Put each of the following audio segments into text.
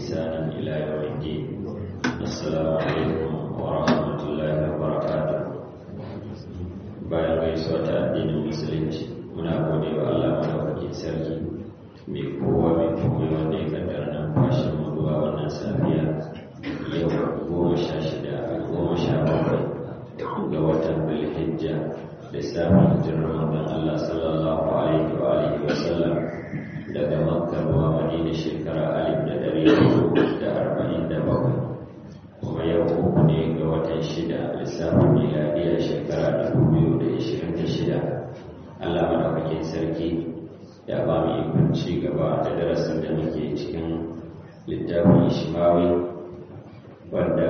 بإحسان إلى يوم الدين السلام عليكم ورحمة الله وبركاته bayan gaisuwa ta addinin musulunci muna gode wa Allah madaukakin sarki mai kowa mai komai wanda ya kaddara nan fashin mu zuwa wannan safiya yau goma sha shida goma sha bakwai ga watan bilhijja lissafin hijirar manzon Allah sallallahu alaihi wa alihi wa sallam daga makka zuwa madina shekara alif da dari da arba'in da bakwai kuma yau uku ne ga watan shida lissafin miladiya shekara dubu biyu da ishirin da shida Allah madaukakin sarki ya ba mu ikon ci gaba da darasin da muke cikin littafin shimawi wanda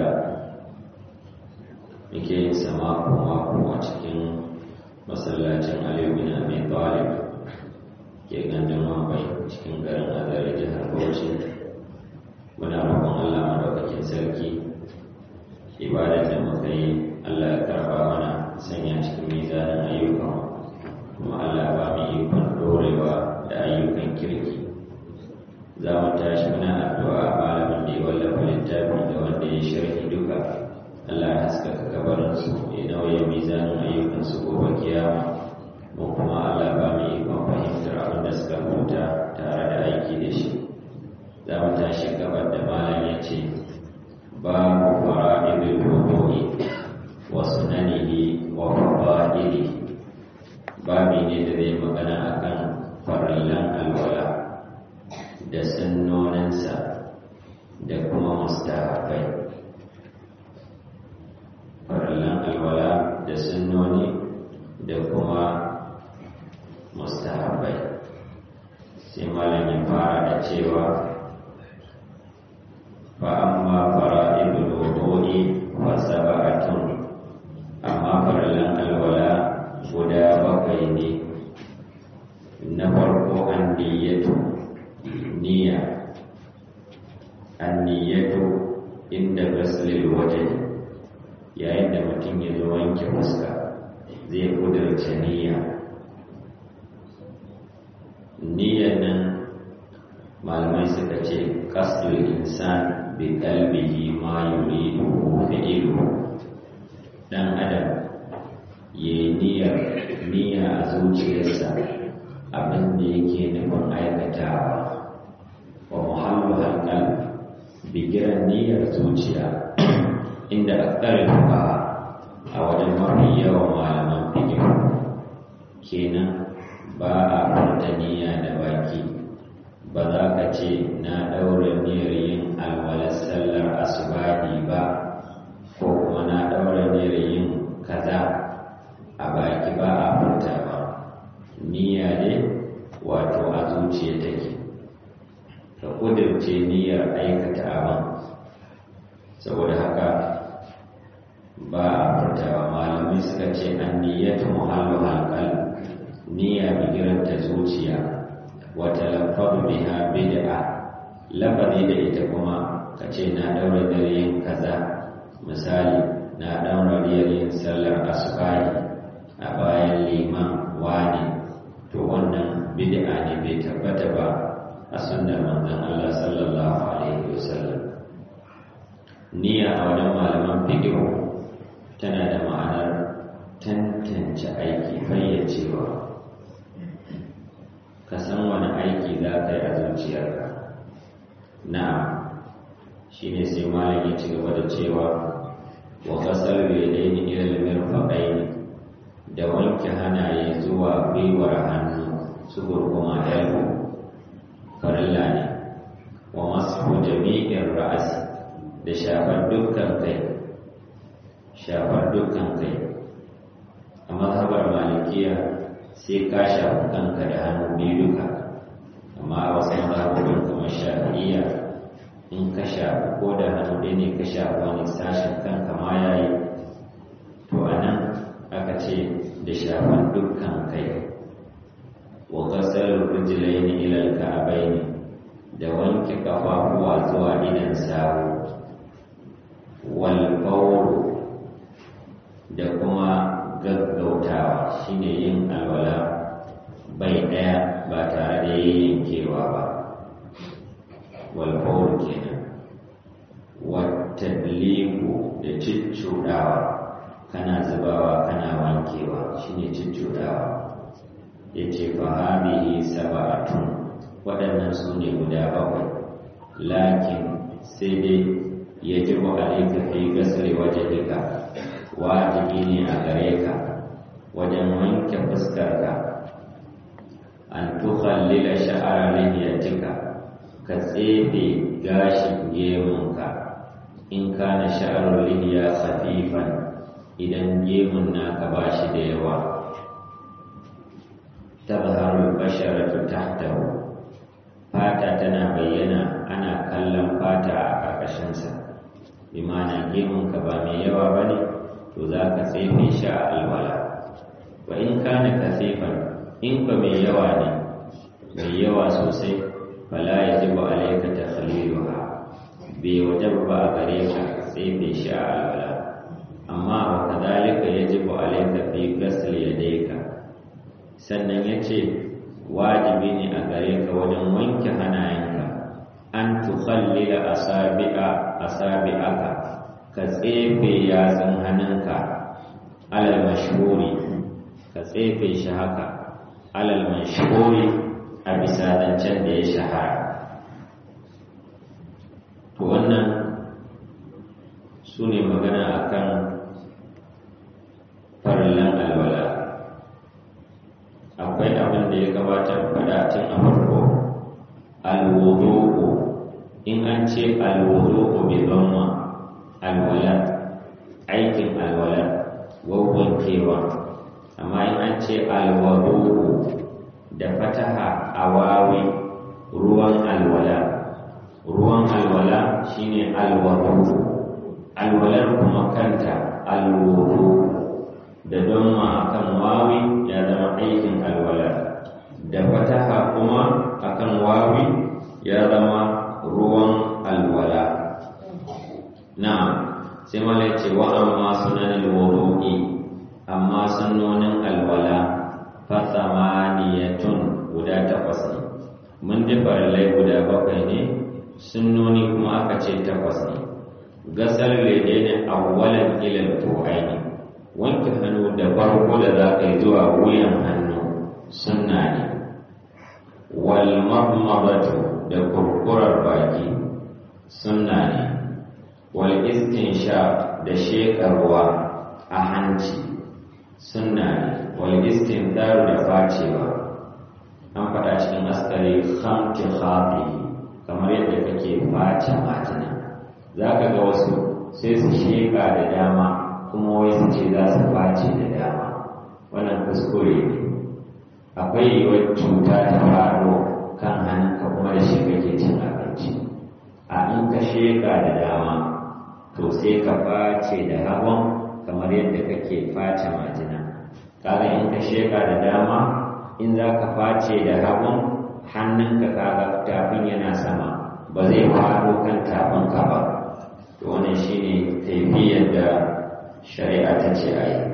muke yin sama mako a cikin masallacin aliyu bin abi talib ke gandun wambai cikin garin azare jihar bauchi muna roƙon allah madaukakin sarki ibadar da muka yi allah ya karba mana sanya cikin mizanin ayyukan kuma allah ba mu ikon dorewa da ayyukan kirki za mu tashi muna addu'a malamin da ya wallafa littafi da wanda ya sharhi duka Allah ya haskaka kabarinsu ya nauye mizanin ayyukansu gobe kiyama mu kuma Allah ba mu ikon fahimtar abin da suka huta tare da aiki da shi za mu tashi gabar da malam ya ce babu fara'idul wudu'i wa sunanihi wa fadailihi babi ne da zai magana akan farillan alwala da sunnoninsa da kuma mustahabai farillan alwala da sunnoni da kuma mustahabai sai malam ya fara da cewa fa amma fara'idul wudu'i wa sab'atun amma farillan alwala guda bakwai ne na farko an niyyatu niyya an niyyatu inda gaslil wajen yayin da mutum ya zo wanke fuska zai kudurce niyya niyyar nan malamai suka ce kasdul insan bi qalbihi ma yuridu fi'lu dan adam ya niyyar niyya a zuciyarsa abin da yake nufin aikatawa wa muhallu halqal bigiran niyyar zuciya inda aktarin fuqaha a wajen mafi yawan malaman fiqh kenan ba a furta niyya da baki ba za ka ce na ɗaura niyyar yin alwalar sallar asubahi ba ko kuma na ɗaura niyyar yin kaza a baki ba a furta ba niyya ne wato a zuciya take ka ƙudurce niyyar aikata abin saboda haka ba a furtawa malamai suka ce an niyyatu muhallu halqal niyya bigiranta zuciya wata lafadu biha bid'a lafazi da ita kuma ka ce na daura dare yin kaza misali na daura yin sallar asubahi a bayan liman wani to wannan bid'a ne bai tabbata ba a sunnar manzon Allah sallallahu alaihi wasallam niyya a wajen malaman fiqh tana da ma'anar tantance aiki fayyacewa ka san wani aiki za ka yi a zuciyarka na shi ne sai malam ya ci gaba da cewa wa kasar bedaini ilal mirfaqaini da wanke hanaye zuwa gwiwar hannu su gurguma elbo farilla ne wa masu jami'in ra'asi da shafar dukkan kai shafar dukkan kai a mazhabar malikiya sai ka shafi kanka da hannu biyu duka amma a wasu mazhabobin kamar shafi'iyya in ka shafi ko da hannu ɗaya ne ka shafi wani sashen kanka ma ya yi to a nan aka ce da shafar dukkan kai wa kasar rijilai ne ilal ka'abai ne da wanke kafafuwa zuwa idan sawu wal da kuma gaggautawa shine yin alwala bai daya ba tare da yankewa ba walfawar kenan cuccuɗawa kana zubawa kana wankewa shine cuccuɗawa ya ce fahabihi saba'atun waɗannan su ne guda bakwai lakin sai dai ya ji wa alaika fi gasar wajahika wajibi ne a gare ka wajen wanke fuskarka an tukhallila sha'ara lihiyatika ka tsefe gashin gemunka in kana sha'arul lihiya khafifan idan gemun naka ba shi da yawa tazharul basharatu tahtahu fata tana bayyana ana kallon fata a ƙarƙashinsa imana gemunka ba mai yawa ba ne to za ka tsefe shi a alwala wa in kana kasifan in ba mai yawa ne mai yawa sosai fala ya ji ba alaika ta khaliluha bai wajen ba a gare ka tsefe shi a alwala amma wa kadhalika yajibu alayka fi ghusl yadayka sannan yace wajibi ne a gare ka wajen wanke hannayenka an tukhallila asabi'a asabi'aka ka tsefe yatsun hannunka alal mashhuri ka tsefe shi haka alal mashhuri a bisa zancen da ya shahara to wannan su ne magana akan farillan alwala akwai abin da ya gabata faɗa tun a farko alwudu'u in an ce alwudu'u bi dhamma alwala aikin alwala wawwankewa amma in an ce alwudu'u da fataha awawi ruwan alwala ruwan alwala shine alwudu'u alwalar kuma kanta alwudu da don akan wawi ya zama aikin alwala da fataha kuma akan wawi ya zama ruwan alwala na sai mala ce wa amma sunan alwudu'i amma sunnonin alwala fa samaniyatun guda takwas ne mun ji farillai guda bakwai ne sunnoni kuma aka ce takwas ne gasar lede ne awwalan ilal tu'aini wanke hannu da farko da za ka yi zuwa wuyan hannu sunna ne wal madmadatu da kurkurar baki sunna ne wal istinsha da shekarwa a hanci sunna ne wal istindaru da facewa an faɗa cikin askari khamti khafi kamar yadda kake face matina za ka ga wasu sai su sheka da dama kuma wai su ce za su face da dama wannan kuskure ne akwai yiwuwar cuta ta faɗo kan hannunka kuma da shi kake cin abinci a in ka sheka da dama to sai ka face da hagun kamar yadda kake face majina kaga in ka sheka da dama in za ka face da hagun hannunka kaga tafin yana sama ba zai faɗo kan tafinka ba to wannan shine taifiyar da shari'a ta ce a yi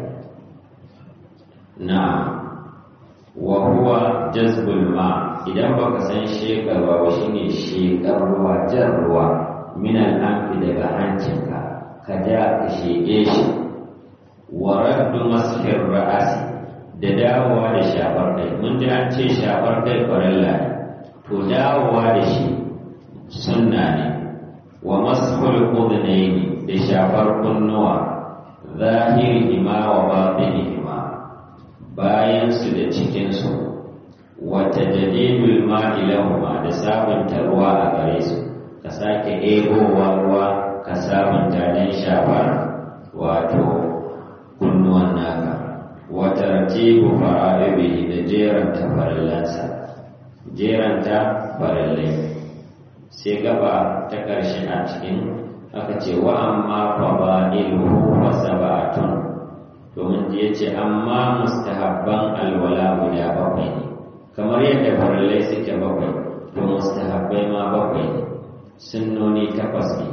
na wa huwa jazbul ma idan baka san shekarwa ba shine shekar ruwa jan ruwa min al'amfi daga hancinka ka ja ka shege shi wa raddu masfir ra'asi da dawowa da shafar kai mun ji an ce shafar kai farilla ne to dawowa da shi sunna ne wa masful udhnaini da shafar kunnuwa zahirihima wa batinihima bayan su da cikin su wa tajdidul ma'i lahuma da sabunta ruwa a gare su ka sake ebowa ruwa ka sabunta dan shafar wato kunnuwan naka wa tartibu fara'ibihi da jeranta farillansa jeranta farillai sai gaba ta ƙarshe a cikin aka ce wa amma fada'iluhu fa sab'atun to mun ji yace amma mustahabban alwala guda bakwai ne kamar yadda farillai suke bakwai to mustahabbai ma bakwai ne sunnoni takwas ne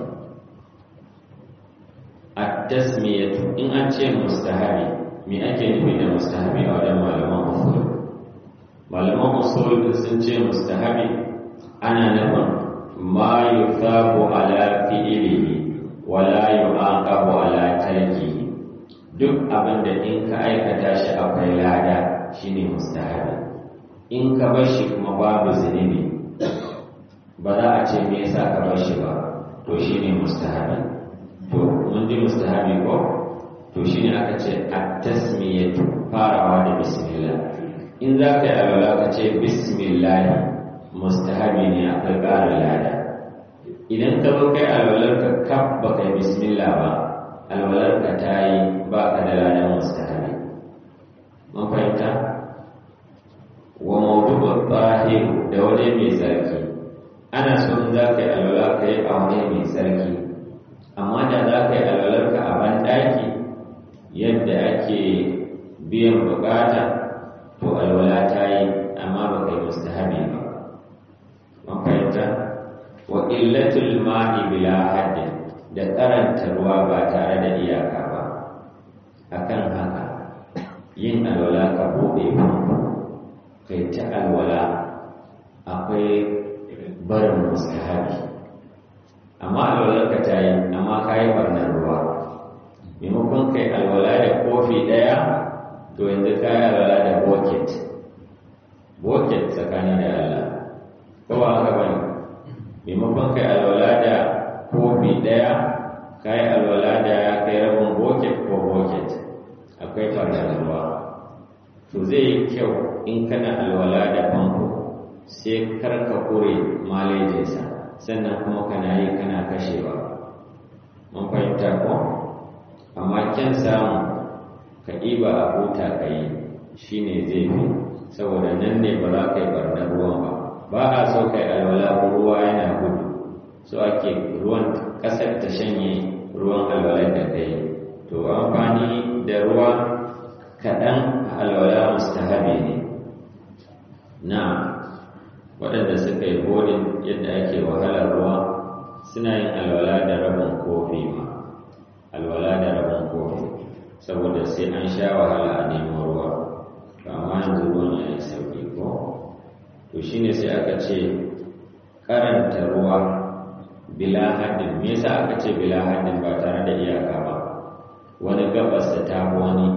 at-tasmiyatu in an ce mustahabi me ake nufi da mustahabi a wajen malaman usul malaman usul sun ce mustahabi ana nufin ma yuthabu ala fi'ilihi wala yu'aqabu ala tarkihi duk abin da in ka aikata shi akwai lada shine mustahabi in ka bar shi kuma babu zunubi ba za a ce me yasa ka bar shi ba to shine mustahabi to mun ji mustahabi ko to shine aka ce at-tasmiyatu farawa da bismillah in za ka yi alwala ka ce bismillah mustahabi ne akwai ƙarin lada idan ka zo kai alwalar ka kaf ba kai bismillah ba alwalar ka ta yi ba ka da ladan mustahabi mun fahimta wa mawdu'u tahir da wani mai sarki ana so in za ka yi alwala ka yi a wani mai sarki amma da za ka yi alwalar ka a banɗaki yadda ake biyan bukata to alwala ta yi amma ba kai mustahabi ba mun fahimta wa illatul ma'i bila haddin da karanta ruwa ba tare da iyaka ba akan haka yin alwala ka bude kai ta alwala akwai barin mustahabi amma alwalar ka ta yi amma ka yi barnar ruwa maimakon kai alwala da kofi ɗaya to yanzu ka yi alwala da bucket bucket tsakani da Allah ko ba haka bane maimakon kai alwala da kofi ɗaya ka yi alwala da ya kai rabin bucket ko bucket akwai barnar ruwa to zai yi kyau in kana alwala da famfo sai karka kure malejinsa sannan kuma kana yi kana kashewa mun fahimta ko amma kyan samu ka ɗiba a huta ka yi shi ne zai fi saboda nan ne ba za ka yi barnar ruwan ba ba a so ka yi alwala ruwa yana gudu so ake ruwan ƙasar ta shanye ruwan alwalar da ka yi to amfani da ruwa kaɗan alwala mustahabi ne na waɗanda suka yi bodin yadda ake wahalar ruwa suna yin alwala da rabin kofi ma alwala da rabin kofi saboda sai an sha wahala a nemo ruwa to amma yanzu ruwan ya yi sauƙi ko to shine sai aka ce karanta ruwa bila haddin me yasa aka ce bila haddin ba tare da iyaka ba wani gabas da ta wani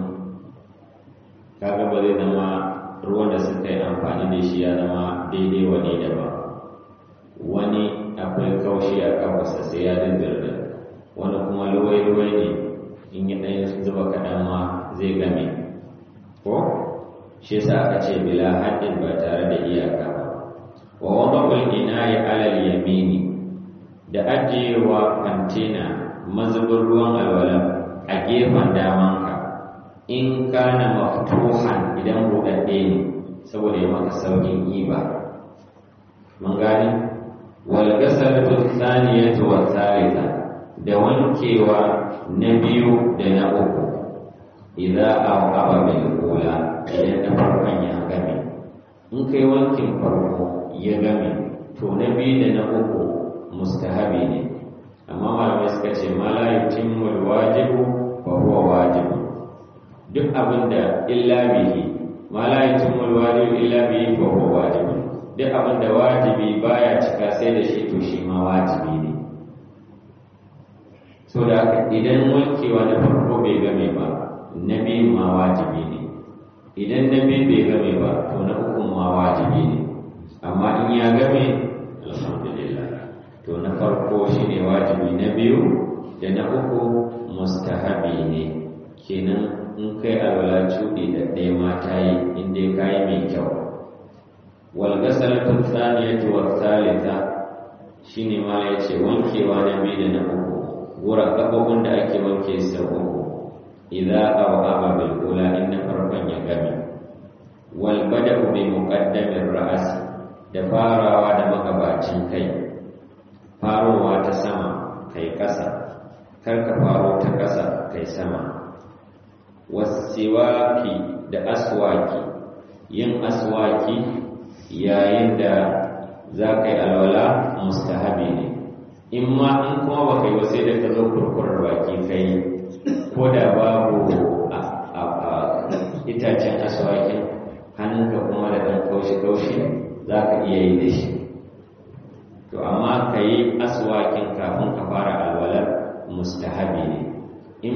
kaga ba zai zama ruwan da suka yi amfani da shi ya zama daidai wani da ba wani akwai kaushi a kafarsa sai ya dindirda wani kuma luwai-luwai ne in yi ɗaya zuba kaɗan ma zai game ko shi yasa aka ce bila haddin ba tare da iyaka ba wa wanda kulkina ya alal yamini da ajiyewa kantena mazubin ruwan alwala a gefen damanka in kana maftuhan idan buɗaɗɗe ne saboda ya maka saukin iba mun gani wal gasalatu thaniyatu wa thalitha da wankewa na biyu da na uku idza aqaba bil ula idan na farkon ya game in kai wankin farko ya game to na biyu da na uku mustahabi ne amma malamai suka ce ma la yutimmu wajibu fa huwa wajibu duk abinda illa bihi ma la yutimmu wajibu illa bihi fa huwa wajibu duk abinda wajibi baya cika sai da shi to shi ma wajibi ne so da haka idan wankewa na farko bai game ba na biyun ma wajibi ne idan na biyu bai game ba to na ukun ma wajibi ne amma in ya game alhamdulillah to na farko shine wajibi na biyu da na uku mustahabi ne kenan in kai alwala cuɗi da ɗaya mata yi in dai kayi mai kyau wal gasalatu thaniyatu wa thalitha shine ma yace wankewa na biyu da na uku gura gabobin da ake wanke sau uku idza awaba bil ula inna farkon ya gami wal bada'u bi muqaddamir ra's da farawa da magabacin kai farowa ta sama kai ƙasa kar ka faro ta ƙasa kai sama wasiwaki da aswaki yin aswaki yayin da za ka yi alwala mustahabi ne in ma in kuma ba kai sai da ka zo kurkurar baki kai ko da babu itacen aswakin hannunka kuma da ɗan kaushi-kaushi za ka iya yi da shi to amma ka yi aswakin kafin ka fara alwalar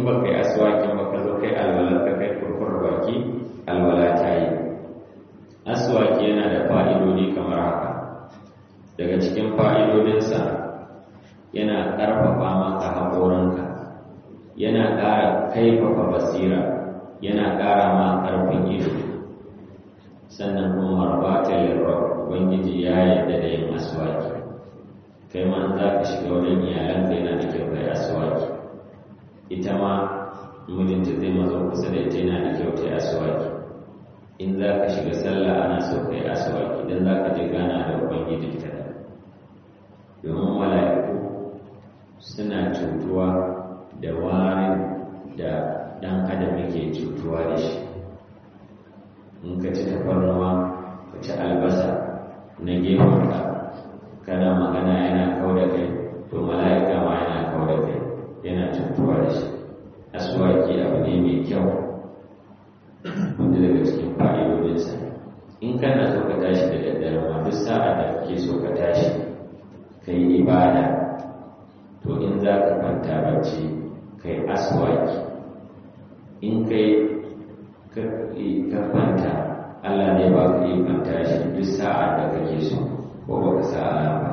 in ba kai aswakin ba ka zo kai alwalar ka kai kurkur baki alwala ta yi aswaki yana da fa'idodi kamar haka daga cikin fa'idodinsa yana ƙarfafa maka haƙorinka yana ƙara kaifafa basira yana ƙara ma ƙarfin ido sannan kuma marbata lirrab ubangiji ya yarda da yin aswaki kai ma za ka shiga wajen iyalanka yana da kyau kai aswaki ita ma mijinta zai mazo kusa da ita yana da kyau ta yi aswaki in za ka shiga sallah ana so ka yi aswaki idan za ka je gana da ubangiji ta domin mala'iku suna cutuwa da warin da ɗan adam yake cutuwa da shi in ka ci tafarnuwa ka ci albasa na gefenka kana magana yana kau da kai to mala'ika ma yana kau da kai yana cutuwa da shi aswaki abu ne mai kyau wanda daga cikin fa'idodinsa in kana so ka tashi da daddare ma duk sa'a da kake so ka tashi ka yi ibada to in za ka kwanta bacci ka yi aswaki in kai ka kwanta Allah ne ba ka yi kwanta shi duk sa'a da kake so ko ba ka sa'a ba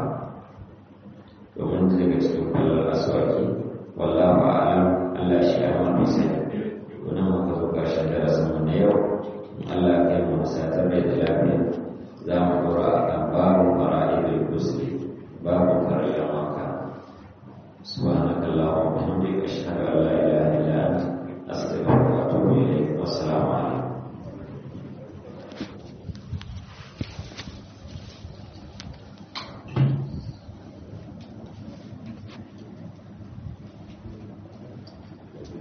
domin daga cikin kwallon aswaki wallahu a'lam Allah shi ya mafi sani